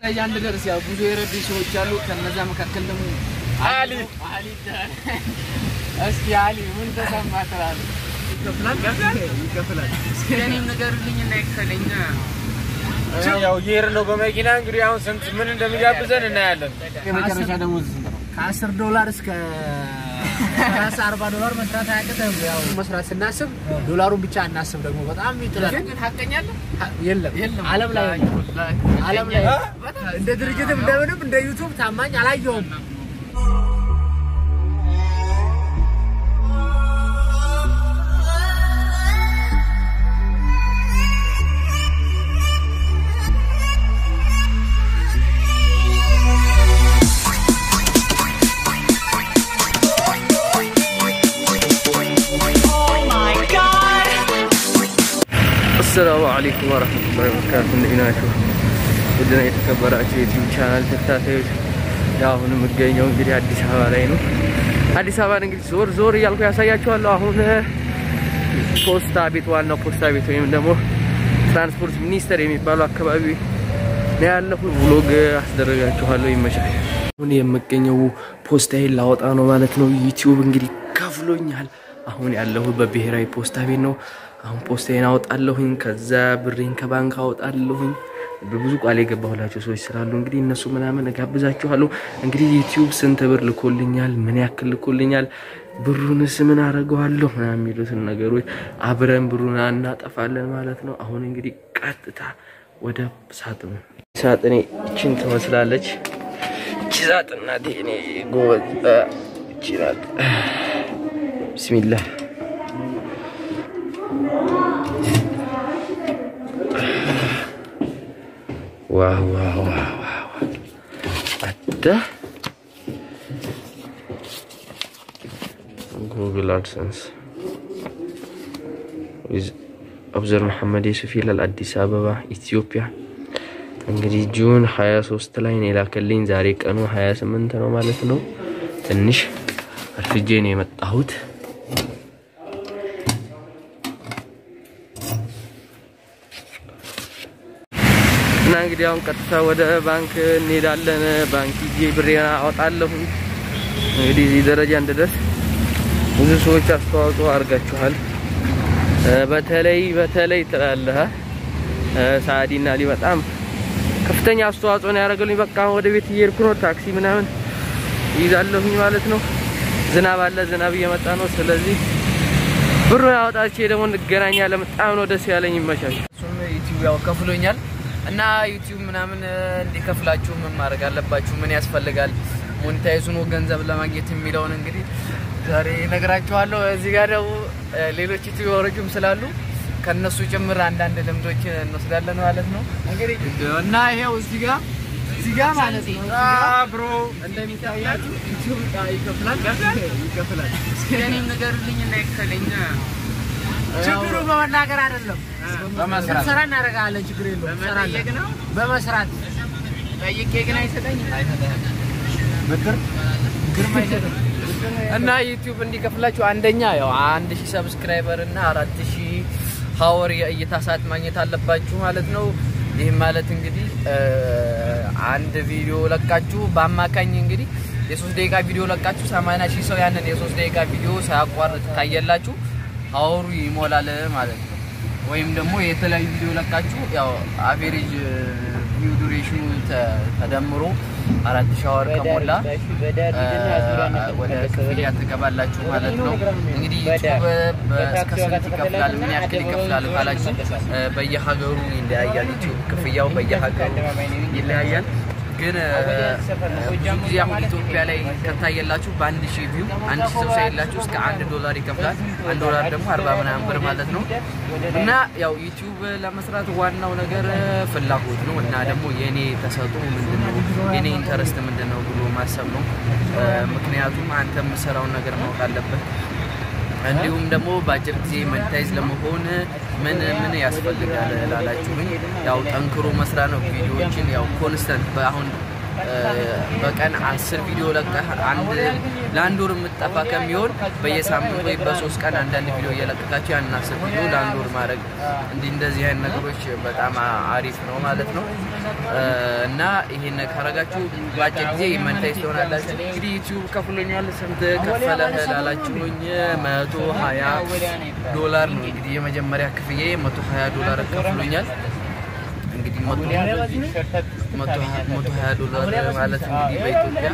አንድ ደርስ ያው ብዙ የረዱ ሰዎች አሉ። ከነዛ መካከል ደግሞ አሊ አሊ ይባላል። እስኪ አሊ ምን ተሰማ ትላለህ? ይከፍላል። እስኪ እኔም ንገሩልኝ እና ይክፈለኝ። ያው እየሄድን ነው በመኪና እንግዲህ አሁን ስንት ምን እንደሚጋብዘን እናያለን። የመጨረሻ ደሞዝ ስንት ነው? ከአስር ዶላር እስከ ሰላሳ አርባ ዶላር መስራት አያቅትም። ያው መስራት ስናስብ ዶላሩን ብቻ አናስብ። ደግሞ በጣም ይጥላል። ግን ሀቀኛ አለ? የለም የለም። ዓለም ላይ ዓለም ላይ እንደ ድርጅትም እንደምንም እንደ ዩቱብ ታማኝ አላየውም። አሰላሙ አለይኩም ወረህመቱላሂ ወበረካቱ። እንዴት ናችሁ? ውድና የተከበራችሁ የዩቲዩብ ቻናል ተከታታዮች፣ ያው አሁን የምገኘው እንግዲህ አዲስ አበባ ላይ ነው። አዲስ አበባን እንግዲህ ዞር ዞር እያልኩ ያሳያችኋለሁ። አሁን ፖስታ ቤት ዋናው ፖስታ ቤት ወይም ደግሞ ትራንስፖርት ሚኒስቴር የሚባለው አካባቢ ነው ያለሁት። ብሎግ አስደረጋችኋለሁ። ይመቻል። አሁን የምገኘው ፖስታዬን ላወጣ ነው ማለት ነው። ዩቲዩብ እንግዲህ ከፍሎኛል። አሁን ያለሁት በብሔራዊ ፖስታ ቤት ነው። አሁን ፖስታዬን አወጣለሁኝ። ከዛ ብሬን ከባንክ አወጣለሁኝ። ብዙ ቃል የገባሁላቸው ሰዎች ስላሉ እንግዲህ እነሱ ምናምን እጋብዛችኋለሁ። እንግዲህ ዩቲዩብ ስንት ብር ልኮልኛል፣ ምን ያክል ልኮልኛል፣ ብሩንስ ምን አደርገዋለሁ ምናምን የሚሉትን ነገሮች አብረን ብሩን እናጠፋለን ማለት ነው። አሁን እንግዲህ ቀጥታ ወደ ሳጥኑ ሳጥኔ እችን ትመስላለች። እቺ ሳጥን ናት። እኔ ጎበዝ እቺ ናት። ቢስሚላህ ዋው ዋው ዋው ዋው አተ ጉግል አድሰንስ ዊዝ አብዘር መሐመድ የሱፍ ይላል አዲስ አበባ ኢትዮጵያ። እንግዲህ ጁን 23 ላይ ነው የላከልኝ። ዛሬ ቀኑ 28 ነው ማለት ነው። ትንሽ አርፍጄ ነው የመጣሁት። እና እንግዲህ አሁን ቀጥታ ወደ ባንክ እንሄዳለን። ባንክ ሂጄ ብሬን አወጣለሁ። እንግዲህ እዚህ ደረጃ እንድደርስ ብዙ ሰዎች አስተዋጽኦ አድርጋችኋል። በተለይ በተለይ ትላለህ ሳዲና አሊ በጣም ከፍተኛ አስተዋጽኦ ነው ያደረገልኝ። በቃ አሁን ወደ ቤት እየሄድኩ ነው። ታክሲ ምናምን ይዛለሁኝ ማለት ነው። ዝናብ አለ፣ ዝናብ እየመጣ ነው። ስለዚህ ብሩን አወጣቼ ደግሞ እንገናኛለን። በጣም ነው ደስ ያለኝ። ይመቻል። እሱም ዩቲዩብ ያው ከፍሎኛል እና ዩቲዩብ ምናምን እንዲከፍላችሁ ምን ማድረግ አለባችሁ? ምን ያስፈልጋል? ሞኔታይዙን ገንዘብ ለማግኘት የሚለውን እንግዲህ ዛሬ እነግራችኋለሁ። እዚህ ጋር ደግሞ ሌሎች ዩቲዩበሮችም ስላሉ ከነሱ ጭምር አንዳንድ ልምዶች እንወስዳለን ማለት ነው። እንግዲህ እና ይሄው እዚህ ጋር እዚህ ጋር ማለት ነው ብሮ እንደሚታያችሁ ዩቲዩብ ይከፍላል ይከፍላል። እስኪ እኔም ንገሩልኝ እና ይክፈለኝ። ችግሩ በመናገር አይደለም፣ በመስራት ስራ እናደርጋለን። ችግር የለውም። በመጠየቅ ነው። በመስራት ጠይቄ ግን አይሰጠኝም። ብድር ግርማ አይሰጥም። እና ዩቲዩብ እንዲከፍላችሁ አንደኛ ያው አንድ ሺህ ሰብስክራይበር እና አራት ሺህ ሀወር የእይታ ሰዓት ማግኘት አለባችሁ ማለት ነው። ይህም ማለት እንግዲህ አንድ ቪዲዮ ለቃችሁ በአማካኝ እንግዲህ የሶስት ደቂቃ ቪዲዮ ለቃችሁ ሰማንያ ሺህ ሰው ያንን የሶስት ደቂቃ ቪዲዮ ሳያቋርጥ ታየላችሁ ሀወሩ ይሞላል ማለት ነው። ወይም ደግሞ የተለያዩ ቪዲዮ ለቃችሁ ያው አቬሬጅ ቪው ዱሬሽኑ ተደምሮ አራት ሺህ ሀወር ከሞላ ወደ ክፍያ ትገባላችሁ ማለት ነው። እንግዲህ ዩቱብ እስከ ስንት ይከፍላል፣ ምን ያክል ይከፍላል ካላችሁ በየሀገሩ ይለያያል። ዩቱብ ክፍያው በየሀገሩ ይለያያል። ግን ብዙ ጊዜ አሁን ኢትዮጵያ ላይ ከታየላችሁ በአንድ ሺህ ቪው አንድ ሺህ ሰው ሳይላችሁ እስከ አንድ ዶላር ይከፍላል። አንድ ዶላር ደግሞ አርባ ምናምን ብር ማለት ነው። እና ያው ዩቲዩብ ለመስራት ዋናው ነገር ፍላጎት ነው እና ደግሞ የእኔ ተሰጥኦ ምንድን ነው የእኔ ኢንተረስት ምንድን ነው ብሎ ማሰብ ነው። ምክንያቱም አንተ የምሰራውን ነገር ማወቅ አለበት። እንዲሁም ደግሞ በአጭር ጊዜ ሞኔታይዝ ለመሆን ምን ምን ያስፈልጋል ላላችሁኝ፣ ያው ጠንክሮ መስራት ነው። ቪዲዮዎችን ያው ኮንስተንት አሁን በቀን አስር ቪዲዮ ለቀህ አንድ ለአንድ ወር የምጠፋ ከሚሆን በየሳምንት ወይ በሶስት ቀን አንዳንድ ቪዲዮ እየለቀቃችሁ ያንን አስር ቪዲዮ ለአንድ ወር ማድረግ እንዲህ እንደዚህ አይነት ነገሮች በጣም አሪፍ ነው ማለት ነው እና ይሄን ካረጋችሁ በአጭር ጊዜ መንታይዝ ትሆናላችሁ። እንግዲህ ዩቲዩብ ከፍሎኛል። ስንት ከፈለህ ላላችሁኝ መቶ ሀያ ዶላር ነው እንግዲህ የመጀመሪያ ክፍያ መቶ ሀያ ዶላር ከፍሎኛል። እንግዲህ መቶ ሀያ ዶላር ማለት እንግዲህ በኢትዮጵያ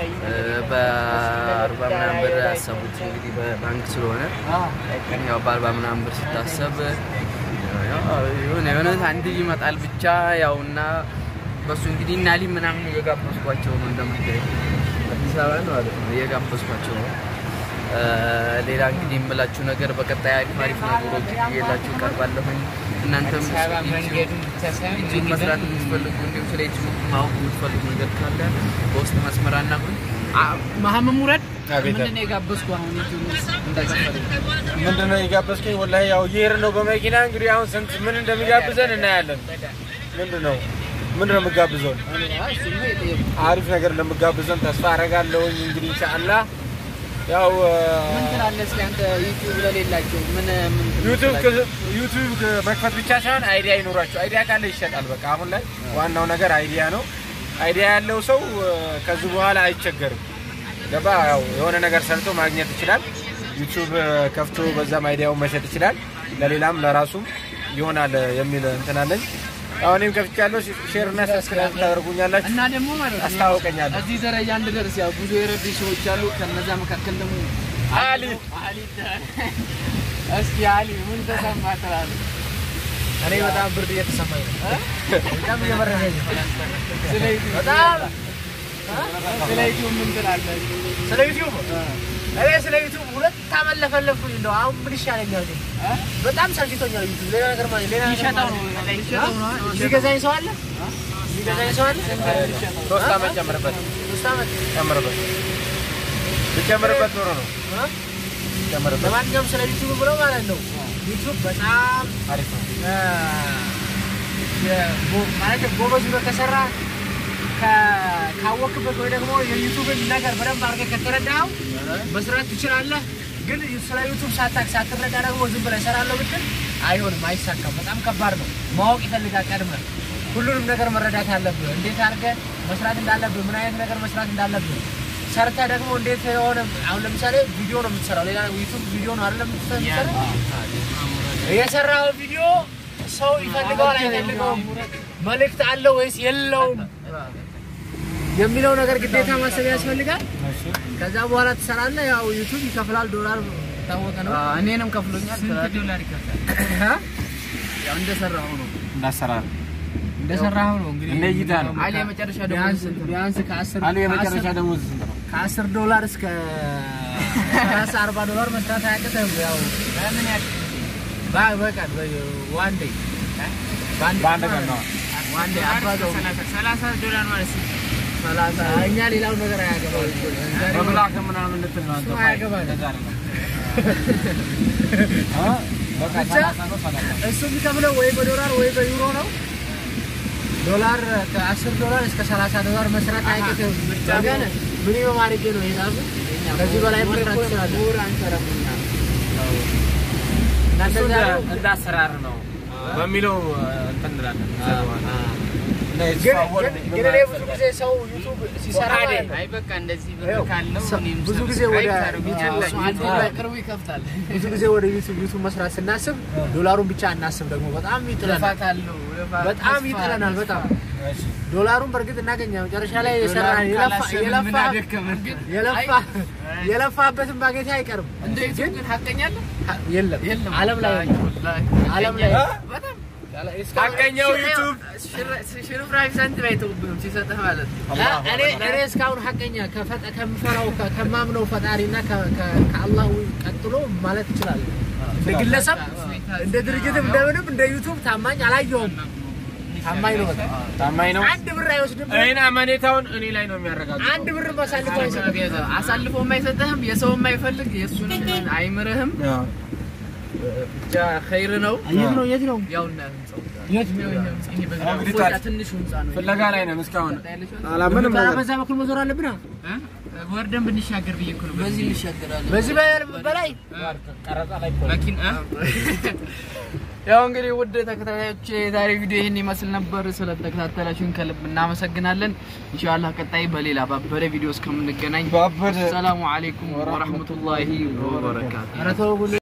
በአርባ ምናምን ብር ያሰቡት እንግዲህ በባንክ ስለሆነ ያው በአርባ ምናምን ብር ሲታሰብ የሆነ የሆነ አንድ ይመጣል ብቻ ያው እና በሱ እንግዲህ እና ሊ ምናምን እየጋበዝኳቸው ነው እንደምታይ አዲስ አበባ ነው ማለት ነው እየጋበዝኳቸው ነው። ሌላ እንግዲህ የምላችሁ ነገር በቀጣይ አሪፍ አሪፍ ነገሮች እየላችሁ እቀርባለሁኝ። እናንተም ዩቲዩብ መስራት የምትፈልጉ እንዲሁም ስለ ዩቲዩብ ማወቅ የምትፈልጉ ነገር ካለ በውስጥ መስመር አናግሩኝ። መሀመድ ሙረድ አቤት። ምንድን ነው የጋበዝኩ አሁን ዩቲዩብ ውስጥ እንዳይከፈልኝ ምንድን ነው የጋበዝከኝ? ወላሂ ያው እየሄድን ነው በመኪና እንግዲህ አሁን ስንት ምን እንደሚጋብዘን እናያለን። ምንድን ነው ምንድን ነው የምጋብዘውን? አሪፍ ነገር እንደምጋብዘን ተስፋ አደርጋለሁኝ። እንግዲህ ኢንሻአላህ ያው ምን ትላለህ እስኪ አንተ ዩቲዩብ ለሌላቸው ምን ምን ዩቲዩብ ዩቲዩብ መክፈት ብቻ ሳይሆን አይዲያ ይኖራቸው። አይዲያ ካለ ይሸጣል። በቃ አሁን ላይ ዋናው ነገር አይዲያ ነው። አይዲያ ያለው ሰው ከዚህ በኋላ አይቸገርም። ገባ? ያው የሆነ ነገር ሰርቶ ማግኘት ይችላል። ዩቲዩብ ከፍቶ በዛም አይዲያውን መሸጥ ይችላል። ለሌላም ለራሱም ይሆናል የሚል እንትን አለኝ። አሁን እኔም ከፍቻለሁ። ሼር እና ሰብስክራይብ ታደርጉኛላችሁ። እና ደግሞ ማለት ነው አስታውቀኛለሁ። እዚህ ደረጃ እንድደርስ ያው ብዙ የረዱ ሰዎች አሉ። ከነዛ መካከል ደግሞ አሊ አሊ እስኪ አሊ ምን ተሰማ ትላለህ? እኔ በጣም ብርድ እየተሰማኝ ነው። በጣም እየበረደኝ ነው። ስለ ዩቲዩብ በጣም ስለ ዩቲዩብ ምን ትላለህ? ስለ ዩቲዩብ እኔ ስለ ዩቲዩብ ሁለት ዓመት ለፈለፍኩኝ እንደው አሁን ምን ይሻለኛል? እኔ በጣም ሰልችቶኛል ዩቲዩብ። ሌላ ነገር ማለት ሌላ ነገር ሊሸጠው ማለት ነው ሊሸጠው ነው ሊገዛኝ ሰው አለ? ሊገዛኝ ሰው አለ? ሶስት ዓመት ጨምርበት ሶስት ዓመት ጨምርበት ብጨምርበት ኖሮ ነው እ? ጨምርበት። ለማንኛውም ስለ ዩቲዩብ ብለው ማለት ነው ዩቲዩብ በጣም አሪፍ ነው። እ፣ የጎ- ማለት ጎበዝ ሆነህ ከሰራ ከ- ካወቅበት ወይ ደግሞ የዩቱብን ነገር በደንብ አድርገህ ከተረዳኸው መስራት ትችላለህ። ግን ስለ ዩቱብ ሳታቅ ሳትረዳ ደግሞ ዝም ብለህ እሰራለሁ ብትል አይሆንም፣ አይሳካም። በጣም ከባድ ነው። ማወቅ ይፈልጋል። ቀድመህ ሁሉንም ነገር መረዳት አለብህ። እንዴት አድርገህ መስራት እንዳለብህ፣ ምን አይነት ነገር መስራት እንዳለብህ ሰርተህ ደግሞ እንዴት የሆነ አሁን ለምሳሌ ቪዲዮ ነው የምትሰራው። ሌላ ዩቱብ ቪዲዮ ነው አይደለም የምትሰራው የሰራው ቪዲዮ ሰው ይፈልገዋል አይፈልገውም፣ መልእክት አለው ወይስ የለውም የሚለው ነገር ግዴታ ማሰብ ያስፈልጋል። ከዛ በኋላ ትሰራለህ። ያው ዩቱብ ይከፍላል፣ ዶላር ታወቀ ነው። እኔንም ከፍሎኛል። ስንት ዶላር ይከፍላል? ያው እንደሰራሁ ነው እንዳሰራር እንደሰራሁ ነው እንግዲህ እንደ እይታ ነው። አሊ የመጨረሻ ደግሞ ቢያንስ ስንት ነው? ቢያንስ ከአስር አሉ የመጨረሻ ከአስር- ደሞዝ ስንት ነው? ከአስር ዶላር እስከ ሰላሳ አርባ ዶላር መስራት አያቅትም። ያው ምን ያህል በ- በቀን ዋን ዴይ በአንድ ቀን ነው። ዋን ዴይ አባዘው ሰላሳ ዶላር ማለት ስንት ነው? ሰላሳ እኛ ሌላው ነገር አያገባል። በብላክ ምናምን ልትል ነው አንተ። እሱ አያገባንም። እንደዛ አይደለም። አ? በቃ ብቻ ሰላሳ ነው ሰላሳ እሱ የሚከፍለው ወይ በዶላር ወይ በዩሮ ነው። ዶላር ከ10 ዶላር እስከ 30 ዶላር መስራት አይቀርም። ግን ሚኒመም አድርጌ ነው ሂሳቡ። ከዚህ በላይ መስራት ትችላለህ። ወር አንሰራም እኛ። እና እሱ እንደዛ ነው። እንደ አሰራር ነው በሚለው እንትን እንላለን። እና ግን የተሰዋ ወር ግን- ግን እኔ ብዙ ጊዜ ሰው ዩቱብ ሲሰራ ማለት ነው አይ በቃ እንደዚህ ብር ይኸው፣ ካለው ሰ- እኔም ብዙ ጊዜ ሰብስክራይብ ወደ ታደርጉኛላችሁ። ዩቲዩብ አንዴ ላይ- በቅርቡ ይከፍታል። ብዙ ጊዜ ወደ ዩቱብ ዩቱብ መስራት ስናስብ ዶላሩን ብቻ አናስብ። ደግሞ በጣም ይጥለናል፣ ልፋት አለው ልፋት፣ በጣም ተስፋ፣ ይጥለናል። ተስፋ። በጣም ዶላሩን በእርግጥ እናገኛ መጨረሻ ላይ የሰራ ዶላሩን የለፋ ካላሰብን የለፋ ምን አደከመን ግን? የለፋ የለፋበትን ማግኘት አይቀርም። እንደ ዩቲዩብ ግን ሀቀኛ አለ? የለም የለም። ዓለም ላይ ወላሂ፣ የለም። ወላሂ። ዓለም ላይ በጣም ሀቀኛው ዩቱብ ሽርፍራፊ ሳንቲም አይተውብንም ሲሰጥህ ማለት ነው። እኔ እኔ እስካሁን ሀቀኛ ከፈጠ- ከምፈራው ከ- ከማምነው ፈጣሪና ከ- ከ- ከአላህ ቀጥሎ ማለት እችላለሁ። እንደ ግለሰብ እንደ ድርጅትም እንደምንም እንደ ዩቱብ ታማኝ አላየሁም። ታማኝ ነው። በጣም ታማኝ ነው። አንድ ብር አይወስድም። እኔን አመኔታውን እኔ ላይ ነው የሚያረጋግጠው። አንድ ብር አሳልፎ አይሰጥም። አሳልፎ የማይሰጥህም የሰው የማይፈልግ የእሱንም አይምርህም። ብቻ ኸይር ነው። የት ነው የት ነው? ያው እና ህንጻው የት እንግዲህ ፎቅ ታች ትንሹ ህንፃ ነው። ፍለጋ ላይ ነን እስካሁን አላምንም ኧረ በዛ በኩል መዞር አለብን ወርደን ብንሻገር ብዬ እኮ ነው በዚህ እንሻገራለን። በዚህ በ- በላይ መኪና ያው እንግዲህ ውድ ተከታታዮች የዛሬ ቪዲዮ ይህን ይመስል ነበር። ስለተከታተላችሁን ከልብ እናመሰግናለን። ኢንሻአላህ ቀጣይ በሌላ ባበደ ቪዲዮ እስከምንገናኝ ባበደ ሰላሙ አለይኩም ወራህመቱላሂ ወበረካቱ። ኧረ ተው